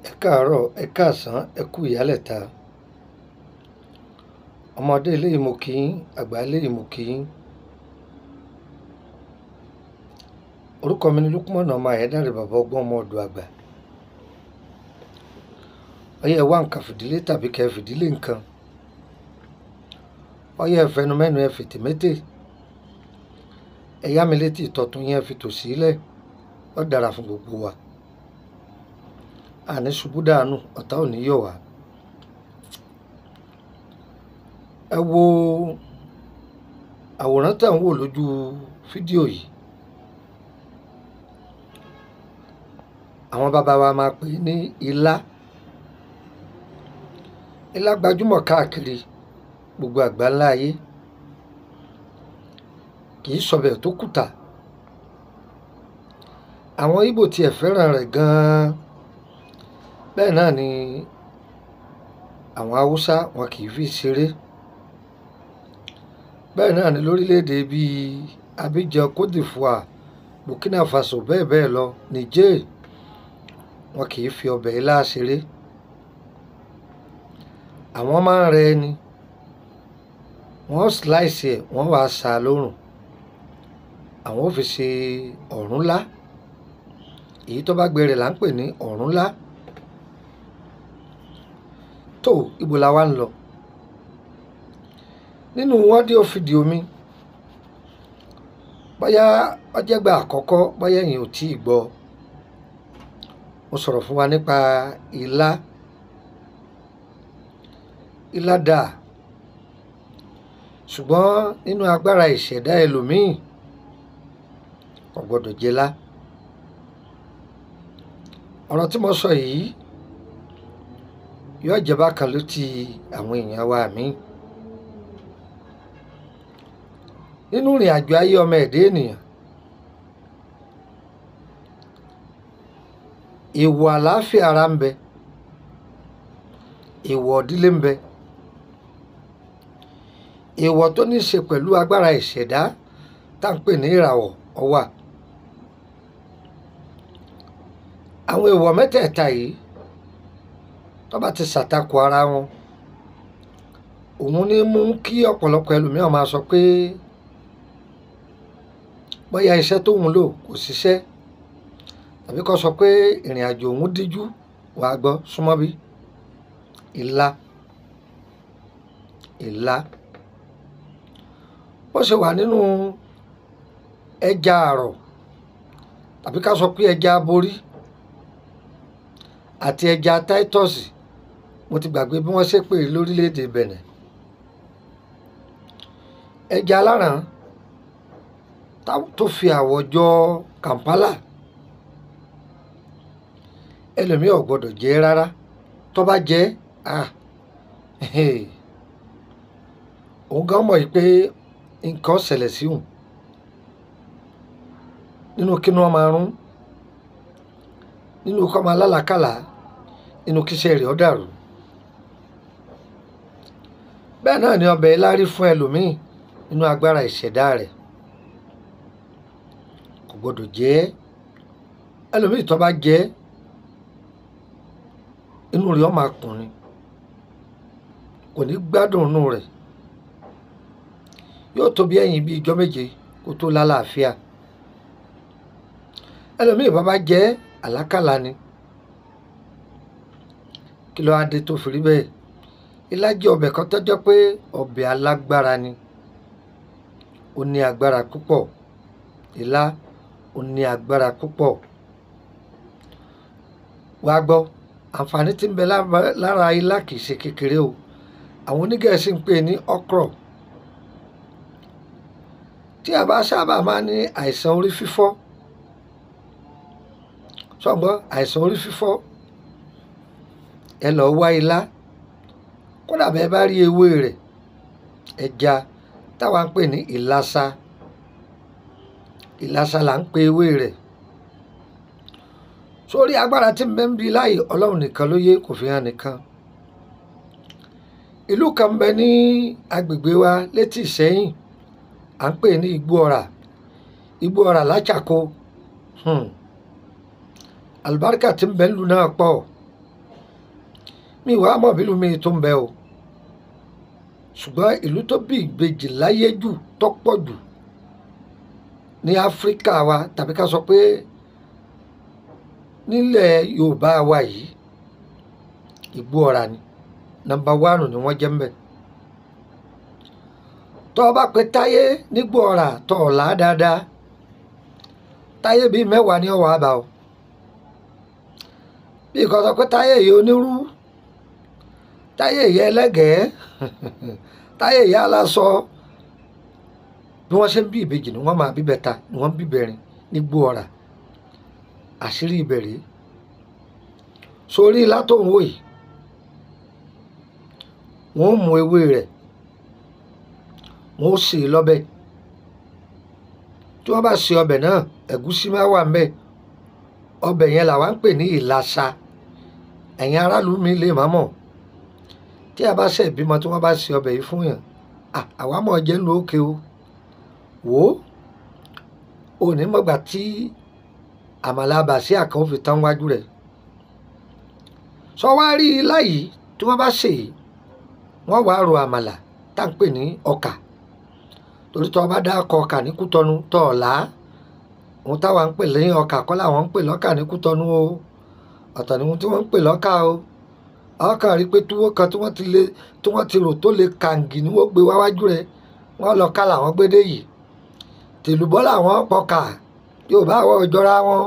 ẹ káàárọ̀ ẹ káàsán ẹ kú ìyálẹ̀ta ọmọdé eléyìí mo kí yín àgbà eléyìí mo kí yín orúkọ mi ni Lukman ọmọ Ayédáre bàbá ọgbọ́n ọmọ ọ̀dọ̀ àgbà ọyẹ ẹ wá nǹkan fìdílé tàbí kẹ fìdílé nǹkan ọyẹ ẹfẹnumẹnu ẹ fìtì mété ẹ yá mi létí ìtọ́tún yẹn fi tò sílẹ̀ ó dára fún gbogbo wa àní ṣubú dànù ọ̀tá ò ní yọ̀ wá ẹ wo àwòrán tẹ̀ ń wò lójú fídíò yìí àwọn bàbá wa máa pè é ní ilá ilá gbajúmọ̀ káàkiri gbogbo àgbáńlá ayé kì í sọbẹ̀ tó kùtà àwọn Ìgbò tiẹ̀ fẹ́ràn rẹ̀ gan-an bẹ́ẹ̀ náà ni àwọn Haúsá wọn kì í fi ṣeré bẹ́ẹ̀ náà ni lórílẹ̀‐èdè bíi Abidjan Cote d'Ivoire Burkina Faso bẹ́ẹ̀ bẹ́ẹ̀ lọ Niger wọn kì í fi ọbẹ̀ ilá ṣeré àwọn máa ń rẹ ẹni wọ́n slice ẹ̀ wọ́n wàá sá a lórùn àwọn ò fi ṣe ọ̀rúnlá èyí tó bá gbẹrẹ là ń pè ní ọ̀rúnlá tó ibo la wá ń lọ nínú ọ́díò fídíò mi bóyá ọjẹ́gbà àkọ́kọ́ bóyá ẹ̀yin ò tí ì gbọ́ mo sọ̀rọ̀ fún wa nípa ilá ilá dà ṣùgbọ́n nínú agbára ìṣẹ̀dá ẹlòmíì kò gbọ́dọ̀ jẹlá ọ̀rọ̀ tí mo sọ yìí yóò jẹ́ bákan létí àwọn èèyàn wa mi nínú ìrìn àjò ayé ọmọ ẹ̀dá ènìyàn èèwọ̀ àlàáfíà ara ń bẹ èèwọ̀ ìdílé ń bẹ èèwọ̀ tó ní í ṣe pẹ̀lú agbára ìṣẹ̀dá tá à ń pè ní ìràwọ̀ ó wà àwọn èèwọ̀ mẹ́tẹ̀ẹ̀ta yìí tó bá ti ṣàtakò ara wọn òun ní mú kí ọ̀pọ̀lọpọ̀ ẹlòmíràn máa sọ pé bóyá iṣẹ́ tóun lò kò ṣiṣẹ́ tàbí kó sọ pé ìrìn àjò òun díjú wàá gbọ́ súnmọ́ bí ìlà ìlà bó ṣe wà nínú ẹja àrọ̀ tàbí ká sọ pé ẹja aborí àti ẹja táítọ́ọ̀sì mo ti gbàgbé bí wọ́n ṣe pè é lórílẹ̀‐èdè Bẹ̀nẹ̀ ẹja aláràn tó fi àwọ̀ jọ Kampala ẹlòmíì ò gbọ́dọ̀ jẹ rárá tó bá jẹ ah òun gan mọ̀ pé nǹkan ṣẹlẹ̀ sí òun nínú kí wọ́n máa rún nínú kọ́ máa lálàkàlà nínú kíṣẹ́ rẹ̀ ó dàrú bẹ́ẹ̀ náà ni ọbẹ̀ lárí fún ẹlòmíì nínú agbára ìṣẹ̀dá rẹ̀ kò gbọdọ̀ jẹ́ ẹlòmíì tó bá jẹ́ inú rẹ̀ ó máa kùn ni kò ní gbádùn inú rẹ̀ yóò tó bí ẹ̀yìn bíi ijọ́ méje kó tó lálàáfíà ẹlòmíì bá bá jẹ́ àlákàlà ni kí ló á dé tó fi rí bẹ́ẹ̀ ilá jẹ́ ọbẹ̀ kan tó jẹ́ pé ọbẹ̀ alágbára ni ó ní agbára púpọ̀ ilá ó ní agbára púpọ̀ wàá gbọ́ àǹfààní tí ń bẹ lára ilá kìí ṣe kékeré o àwọn onígẹ̀ẹ́sì ń pè ní okra tí a bá sábà máa ní àìsàn orí fífọ́ sọgbọ́n àìsàn orí fífọ́ ẹ lọ wá ilá kódà bẹ́ẹ̀ bá rí ewé rẹ̀ ẹja táwa ń pè ní ìlasa ìlasa là ń pe ewé rẹ̀ sórí agbára tí ń bẹ ń bi láàyè ọlọ́run nìkan ló yé kò fi hàn nìkan ìlú kan ń bẹ ní agbègbè wa létí Ìṣẹ́yìn à ń pè ní Igbó Ọrà Igbó Ọrà láchàkó hmm. àlùbáríkà tí ń bẹ ń lu náà pọ̀ mi wàá mọ̀ bílù mi tó ń bẹ o ṣùgbọ́n ìlú tó bí ìbejì láyé jù tó pọ̀ jù ní áfíríkà wa tàbí ká sọ pé nílẹ̀ yorùbá wa yìí ìgbó ọ̀rà ni nọ́mbà wánù ni wọ́n jẹ́ ń bẹ̀ tọ́ ọ bá pe táyé nígbó ọ̀rà tọ́ ọ là á dáadáa táyé bíi mẹ́wàá ní ọ̀wọ́ àbá o bí nǹkan sọ pé táyé yìí onírú táyé yìí ẹlẹ́gẹ̀ẹ́ táyé yìí aláṣọ bí wọ́n ṣe ń bí ìbejì ni wọ́n máa bí bẹ́ta ni wọ́n ń bí bẹ̀rin nígbó ọ̀rà àṣírí ìbẹ̀rẹ̀ sórí látòun wò yìí wọ́n mú ewé rẹ̀ wọ́n sè é lọ́bẹ̀ tí wọ́n bá sè ọbẹ̀ náà ẹ̀gúsí máa wà ńbẹ̀ ọbẹ̀ yẹn làwa ń pè ní ìlàsà ẹ̀yin aráàlú mi lè má mọ̀ tí a bá ṣe ìbímọ tí wọ́n bá sè ọbẹ̀ yìí fún yàn àwa mọ̀ jẹ́ ń lo òkè o wò ó òní mọ̀gbà tí àmàlà àbàṣí àkàn fi tán wájú rẹ̀ sọ wá rí i láyìí tí wọ́n bá sè é wọ́n wàá ro àmàlà tá à ń pè ní ọkà torí tó o bá dá ọkọ̀ ọkà ní kútọ́nu tó o là á ohun táwa ń pè lẹ́yìn ọkà kọ́ làwọn ń pè lọ́kà ní kútọ́nu o ọ̀tọ̀ ni ohun tí wọ́n ń pè lọ́kà o ọkà rí pé túwó kan tí wọ́n ti lè tí wọ́n ti rò tó lè kàǹgì ni wọ́n gbé wáwájú rẹ̀ wọ́n lọ ká làwọn gbédè yìí tèlùbọ́ làwọn pọkà yóò bá wọ ìjọra wọn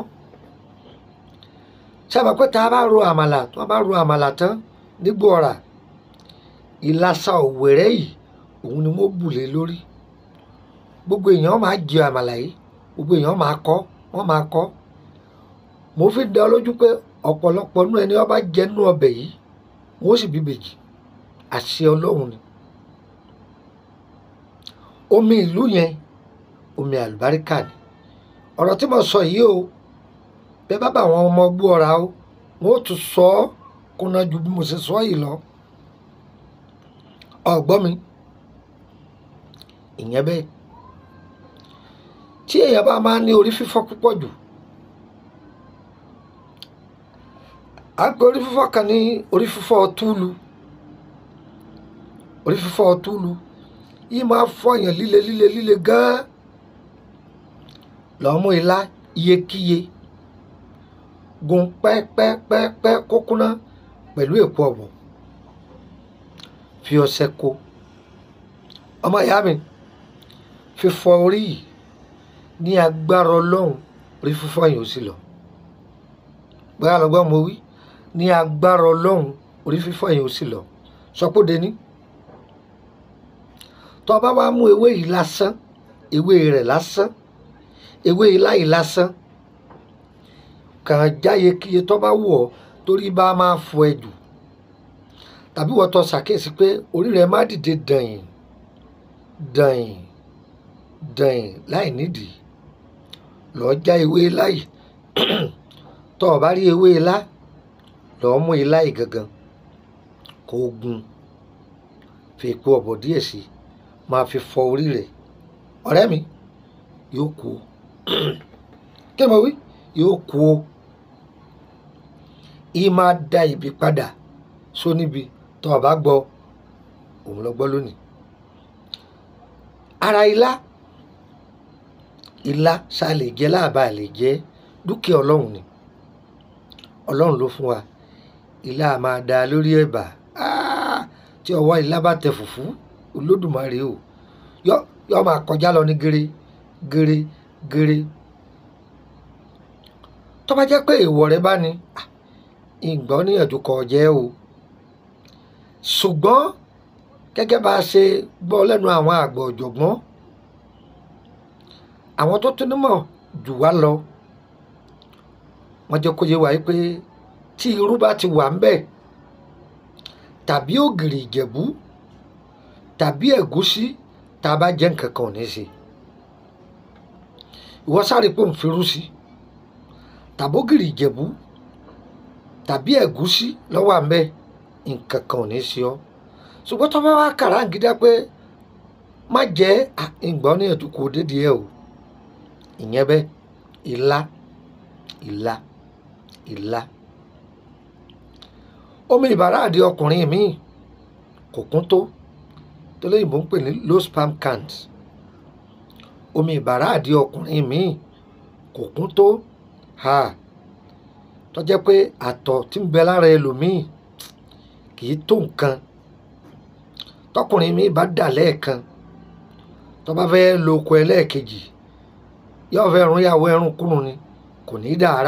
sábà pé tá a bá ro àmàlà tí wọ́n bá ro àmàlà tán nígbò ọ̀rà ìlàsà òwèrè yìí òun ni wọ́n bù lé lórí gbogbo èèyàn máa jẹ àmàlà yìí gbogbo èèyàn máa kọ́ wọ́n máa kọ́ mo fi dá lójú pé ọ̀pọ̀lọpọ̀ nú ẹni wọ́n bá jẹ nú ọbẹ̀ yìí wọ́n sì bí bèjì àṣẹ ọlọ́run ni omi ìlú yẹn omi àlùbáríkà ni ọ̀rọ̀ tí mo sọ yìí o bẹ́ẹ̀ bá bá àwọn ọmọ gbọ́ ọ̀ra o wọ́n ó tún sọ ọ́ kúnná ju bí mo ṣe sọ yìí lọ ọ̀gbọ́n mi ìyẹn bẹ́ẹ̀ tí èèyàn bá máa ní orí fífọ́ púpọ̀ jù à ń pe orí fífọ́ kan ní orí fífọ́ túlu orí fífọ́ túlu yìí máa fọyàn líle líle líle gan-an lọ́ọ́ mú ilá iyekíye gun pẹ́pẹ́pẹ́pẹ́ kókúná pẹ̀lú èpo ọ̀bọ̀ fi ọṣẹ kó ọmọ ìyá mi fífọ orí yìí ní agbára ọlọ́run orí fífọ́ yìí ó sì lọ bóyá lọ́gbọ́n mo wí ní agbára ọlọ́run orí fífọ́ yìí ó sì lọ sọpọ́dé ní tó bá wá mú ewé yìí lásán ewé rẹ̀ lásán ewé ilá yìí lásán kàn jáye kíye tó bá wù ọ́ torí bá máa fọ ẹ jù tàbí wọ́n tó ṣàkíyèsí pé orí rẹ̀ má dìde dànyìn dànyìn dànyìn láì nídìí lọ́ọ́ já ewé ilá yìí tó o bá rí ewé ilá lọ́ọ́ mú ilá yìí gangan kó o gun fi èpo ọ̀bọ̀ díẹ̀ sí máa fi fọ orí rẹ̀ ọ̀rẹ́ mi yóò kú o kí ni mo wí yóò kú o yìí máa da ibi padà sóníbi tó o bá gbọ́ òun lọ gbọ́ lónìí ara ilá ilá ṣá lè jẹ láàbà lè jẹ dúkìá ọlọ́run ni ọlọ́run ló fún wa ilá máa da lórí ẹ̀bà tí ọwọ́ ilá bá tẹ fùfú olódùmarè o yọ yọ máa kọjá lọ ní gèrè gèrè gèrè tó bá jẹ́ pé èèwọ̀ rẹ bá ní ìgbọ́n níyànjú kọ jẹ́ o ṣùgbọ́n gẹ́gẹ́ bá a ṣe gbọ́ lẹ́nu àwọn àgbà ọ̀jọ̀gbọ́n àwọn tó tún nímọ̀ jù wá lọ wọ́n jẹ́ kó yé wa pé tí irú bá ti wà ń bẹ̀ tàbí ògìrì ìjẹ̀bú tàbí ẹ̀gúsí tá a bá jẹ́ nǹkan kan ò ní ṣe ìwọ sáré pò ń firú sí tàbí ògìrì ìjẹ̀bú tàbí ẹ̀gúsí lọ́wọ́ à ń bẹ̀ nǹkan kan ò ní ṣe ọ́ ṣùgbọ́n tó bá wá kàràǹgídá pé má jẹ́ ìgbọ́n ní ẹ̀dùnkù dédìí ẹ̀ o ìyẹn bẹ́ẹ̀ ilá ilá ilá omi ìbàràdì ọkùnrin míì kò kún tó tó lóyìnbó ń pè ní low sperm count omi ìbàràdì ọkùnrin míì kò kún tó ha tó jẹ́ pé àtọ̀ tí ń bẹ lára ẹlòmíì kì í tó nǹkan tọkùnrin míì bá dà lẹ́ẹ̀kan tó bá fẹ́ lo oko ẹlẹ́ẹ̀kejì yóò fẹ́ rún yàwó ẹrún kúrun ni kò ní í dára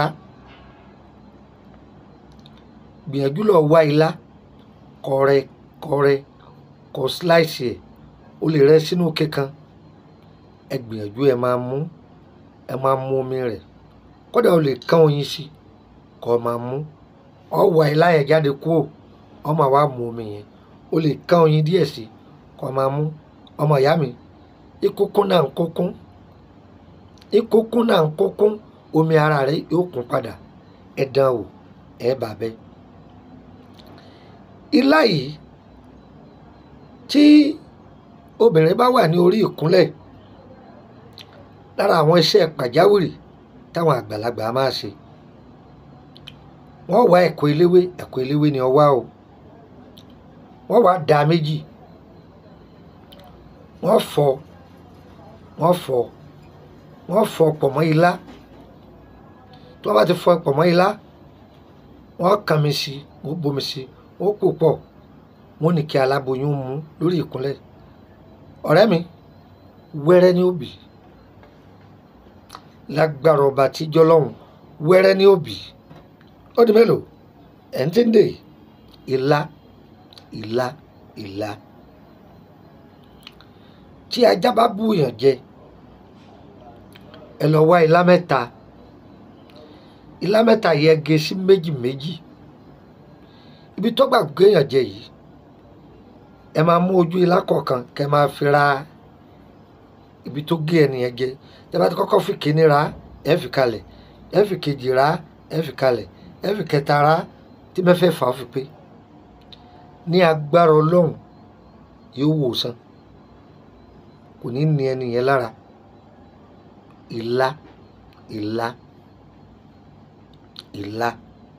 gbìyànjú lọ wá ilá kọrẹ kọrẹ kọ slice ẹ o lè rẹ sínú òkè kan ẹ gbìyànjú ẹ máa mú ẹ máa mú omi rẹ kódà o lè kán oyin sí kó o máa mú ọ wá ilá yẹn jáde kúrò ọ máa wá mú omi yẹn o lè kán oyin díẹ̀ sí kó o máa mú ọmọ ìyá mi ìkókún náà ń kókún ìkókún náà ń kókún omi ara rẹ yóò kún padà ẹ dán wò ẹ bà bẹ ilá yìí tí obìnrin bá wà ní orí ìkúnlẹ̀ lára àwọn iṣẹ́ pàjáwìrì táwọn àgbàlagbà máa ṣe wọ́n wá ẹ̀kọ́ eléwé ẹ̀kọ́ eléwé ni ọwá o wọ́n wá da méjì wọ́n fọ wọ́n fọ wọ́n fọ pọ̀ mọ́ ilá tí wọ́n bá ti fọ pọ̀ mọ́ ilá wọ́n kàn mí sí wọ́n bomi sí wọ́n pò pọ̀ wọ́n ní kí aláboyún mú lórí ìkúnlẹ̀ ọ̀rẹ́ mi wẹ́rẹ́ ní òbí lágbára ọba tíjọ́ lọ́hùn wẹ́rẹ́ ní òbí ó di mélòó ẹ̀ ń tí ń dè ìlà ìlà ìlà tí ajá bá búyàn jẹ ẹ lọ wá ilá mẹ́ta ilá mẹ́ta yẹ gé sí méjì méjì ibi tó gbà gbéyàn jẹ yìí ẹ máa mú ojú ilá kọ̀ọ̀kan kẹ máa fi ra ibi tó gé ẹnìyẹn jẹ tẹ bá ti kọ́kọ́ fi kíní ra ẹ fi kalẹ̀ ẹ fi kejì ra ẹ fi kalẹ̀ ẹ fi kẹta ra tí mẹ́fẹ́ fà á fi pé ní agbára ọlọ́run yóò wò sàn kò ní ní ẹnìyẹn lára ìlà ìlà ìlà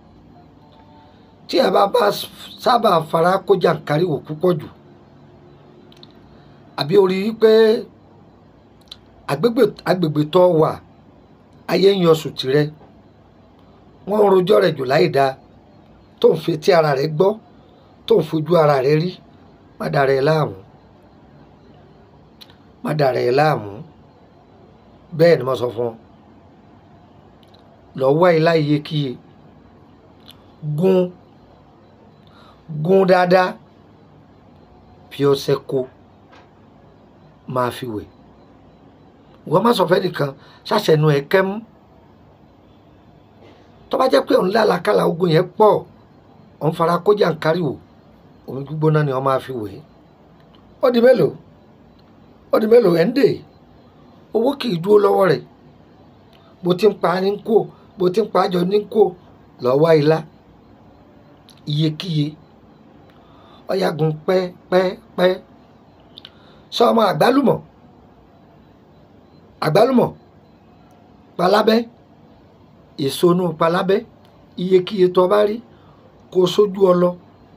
tí a bá bá sábà fara kó jàǹkáríwò púpọ̀ jù àbí orí wípé agbègbè agbègbè tó wà ayé ń yọsùn tirẹ̀ wọ́n ń rojọ́ rẹ̀ jù láì dáa tó ń fetí ara rẹ̀ gbọ́ tó ń fojú ara rẹ̀ rí má dàrá ẹ láàmú má dàrá ẹ láàmú bẹ́ẹ̀ ni mo sọ fún ọ lọ wá ilá iyekíye gún gún dáadáa fi ọṣẹ kó máa fi wẹ̀ wọ́n má sọ fẹ́ nìkan ṣàṣẹnu ẹ̀ kẹ́mú tó bá jẹ́ pé òun lálàkàlà ogun yẹn pọ̀ òun fara kójà ń káríwò omi gbígbóná ni wọ́n máa fi wẹ̀ ó di mélòó ó di mélòó ẹ̀ ń dè owó kì í dúró lọ́wọ́ rẹ̀ bó ti ń pa ní kó bó ti ń pa àjọ ní kó lọ́wọ́ ilá iyekíye ọ̀yàgùn pẹ́pẹ́pẹ́ sọ ọmọ àgbálùmọ̀ àgbálùmọ̀ palábẹ́ èso inú palábẹ́ iyekíye tó bá rí kó sójú ọlọ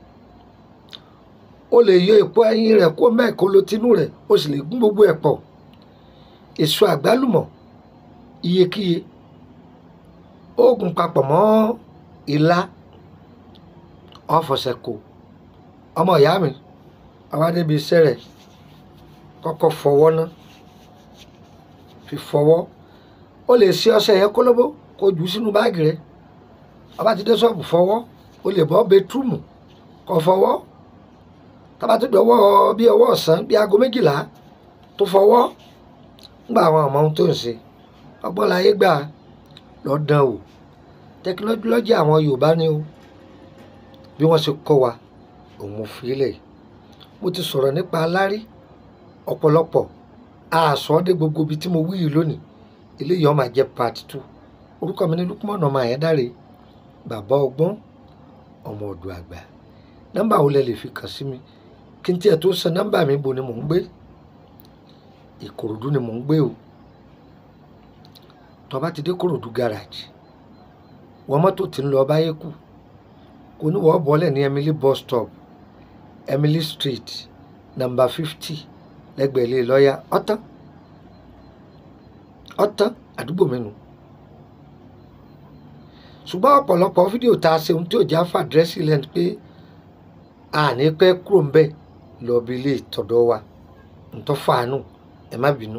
o lè yọ èpo ẹyin rẹ̀ kó mẹ́ẹ̀kó lo tinú rẹ̀ o sì lè gún gbogbo ẹ̀ pọ̀ èso àgbálùmọ̀ iyekíye oògùn papọ̀ mọ́ ilá ọ̀fọ̀sẹ̀ kò ọmọ ìyá mi àwa débi iṣẹ́ rẹ̀ kọ́kọ́ fọwọ́ ná fi fọwọ́ o lè ṣe ọṣẹ yẹn kólóbó kó jù ú sínú báàgì rẹ̀ ọba ti dé ṣọ́ọ̀bù fọwọ́ o lè bọ́ bẹtúmù kó fọwọ́ tọ́ba tó dọ̀wọ́ bí ọwọ́ ọ̀sán bí aago méjìlá tó fọwọ́ ńgbà àwọn ọmọ ohun tó ń ṣe ọgbọ́n láyé gbà lọ́dàn o tẹkinọ́lọ́jì àwọn Yorùbá ni o bí wọ́n ṣe kọ́ wa òun fi lẹ̀ mo ti sọ̀rọ̀ nípa alárí ọ̀pọ̀lọpọ̀ àṣọ dé gbogbo ibi tí mo wí yìí lónìí eléyìí ó máa jẹ́ part two orúkọ mi ní Lukman ọmọ Àyẹ́dáre bàbá ọgbọ́n ọmọ ọ̀dọ̀ àgbà nọ́mbà wo lẹ lè fi kàn sí mi kí n tiẹ̀ tó san nọ́mbà mi bo ni mò ń gbé Ìkòròdú ni mò ń gbé o tó bá ti dé Kòròdú garage wọ́n mọ́tò tí ń lọ báyé kù kò ní wọ́n bọ́lẹ̀ ní Emily bus stop Emily street number fifty lẹ́gbẹ̀ẹ́ ilé lọ́ọ̀yà ọ̀tán ọ̀tán àdúgbò mi nù ṣùgbọ́n ọ̀pọ̀lọpọ̀ fídíò tá a ṣe ohun tí ò já fàdírẹ́sì lẹ́nu pé àní pẹ́ kúrò ń bẹ̀ lọ bí ilé ìtọ́dọ̀ wa ntọ́ fàánù ẹ má bínú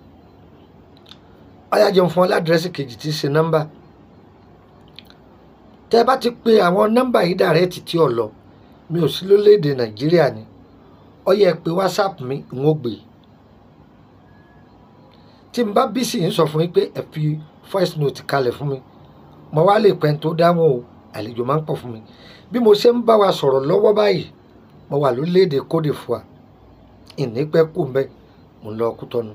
ọyá jẹun fún ọ ládírẹ́sì kejì tí í ṣe nọ́mbà tẹ́ ẹ bá ti pe àwọn nọ́mbà yìí dàrẹ́ẹ̀tì tí ò lọ mi ò sí lórílẹ̀‐èdè nàìjíríà ni ó yẹ pé whatsapp mi ń ó gbé tí n bá bí sì ń sọ fún yín pé ẹ fi voice note kalẹ̀ fún mi mo wá lè pẹ́ tó dáhùn o àlejò máa ń pọ̀ fún mi bí mo ṣe ń bá wa sọ̀rọ̀ lọ́wọ́ báyìí mo wà lórílẹ̀‐èdè Côte d'Ivoire ìní pẹ́ kù ń bẹ́ mo ń lọ Kútọ́nù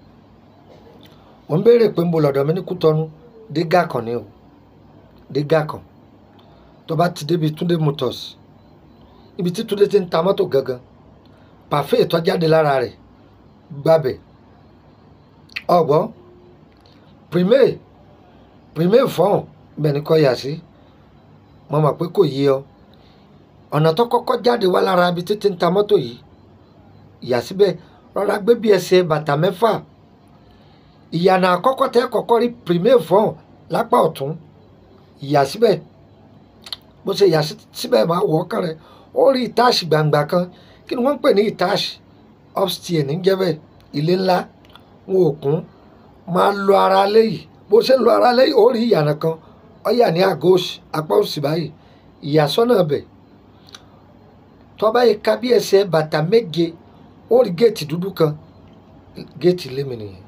mo ń béèrè pé ń bo lọ́dọ̀ mi ní Kútọ́nù dígà kan ni o dígà kan tó bá ti débi Túndé Motors ibi tí Túndé ti ń ta mọ́tò gangan pàfẹ́ ìtọ́jáde lára rẹ̀ gbàbẹ̀ ọ̀gbọ́n primaire primaire fọ́ọ̀n bẹ́ẹ̀ ni kọ́ yà sí mo mọ̀ pé kò yí ọ ọ̀nà tó kọ́kọ́ jáde wá lára ibi títí ń ta mọ́tò yìí ìyà síbẹ̀ rọra gbé bí ẹsẹ̀ bàtà mẹ́fà ìyànà àkọ́kọ́ tẹ́ kọ́kọ́ rí primaire fọ́ọ̀n lápá ọ̀tún ìyà síbẹ̀ bó ṣe yà síbẹ̀ máa wọ̀ ọ́kàn rẹ̀ ó rí ìtaàṣì gbangba kan kí ni wọ́n ń pè ní ìtaàṣì upstairs ní jẹ́bẹ̀ ilé ńlá wọn ò kún máa lo ara léyìí bó ṣe ń lo ara léyìí ó rí ìyànà kan ó yà ní àgọ́ òsì apá òsì báyìí ìyàsọ́nà bẹ̀ tọ́ba yìí ká bí ẹsẹ̀ bàtà méje ó rí géètì dúdú kan géètì lémi nìyẹn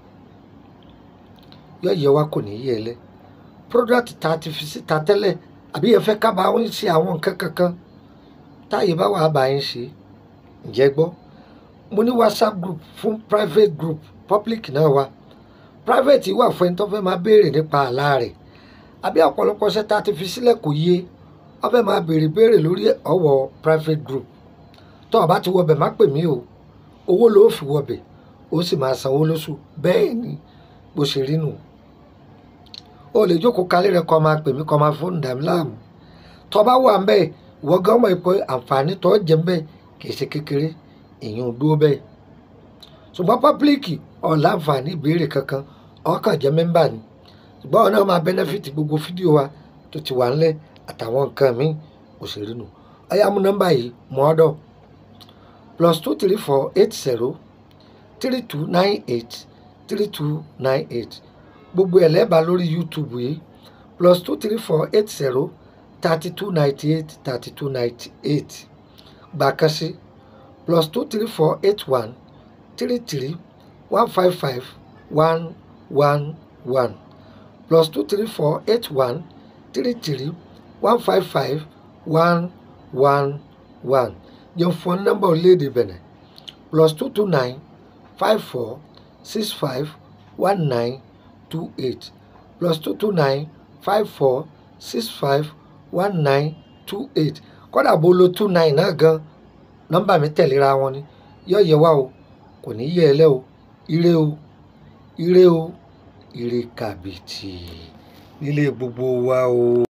yọ yẹ wa kò ní yẹ lẹ product ta ti fi síta tẹ́lẹ̀ àbí ẹ fẹ́ ká bá wọn ṣe àwọn nǹkan kankan táyé bá wàá bá yín ṣe ǹjẹ́ gbọ́ mo ní whatsapp group fún private group public náà wà private wà fún ẹni tó fẹ́ máa béèrè nípa àlá rẹ̀ àbí ọ̀pọ̀lọpọ̀ ṣẹ́ ta ti fi sílẹ̀ kò yé wọ́n fẹ́ máa béèrè béèrè lórí ọ̀wọ̀ private group tó o bá ti wọbẹ̀ má pè mí o owó ló fi wọbẹ̀ ó sì máa sanwó lóṣù bẹ́ẹ̀ ni bó ṣe rí nù o lè jókòó kalẹ̀ rẹ kọ́ máa pè mí kọ́ máa fóònù dàmí láàmú tó bá wà ń bẹ́ẹ̀ ìwọ gan mọ̀ pé àǹfààní tó jẹ́ ń bẹ́ẹ̀ kìí ṣe kékeré èyàn ò dúró bẹ́ẹ̀ ṣùgbọ́n pọ́pílíkì ọ̀ láǹfààní ìbéèrè kankan ọkàn jẹ́ mẹ́mbà ni ṣùgbọ́n ọ̀nà máa bẹ́nẹ́fìtì gbogbo fídíò wa tó ti wà ńlẹ̀ àtàwọn nǹkan míì òṣèré nù ọ̀yá mú nọ́mbà yìí mọ́ ọ́dọ̀ plus two three four eight zero three two nine eight three two nine eight gbogbo ẹ̀ lẹ́ẹ̀bà lórí YouTube yìí plus two three four eight zero thirty two ninety eight thirty two ninety eight gbàkásí plus two three four eight one three three one five five one one one plus two three four eight one three three one five five one one one yẹn fún nọ́mbà orílẹ̀-èdè Benin plus two two nine five four six five one nine two eight plus two two nine five four six five one nine two eight kódà bó lo two nine náà gan nọ́mbà mi tẹ̀léra wọn ni yóò yẹ wá o kò ní yẹ ẹ lẹ́ o ire o ire o ire kàbìtì nílé gbogbo wa o.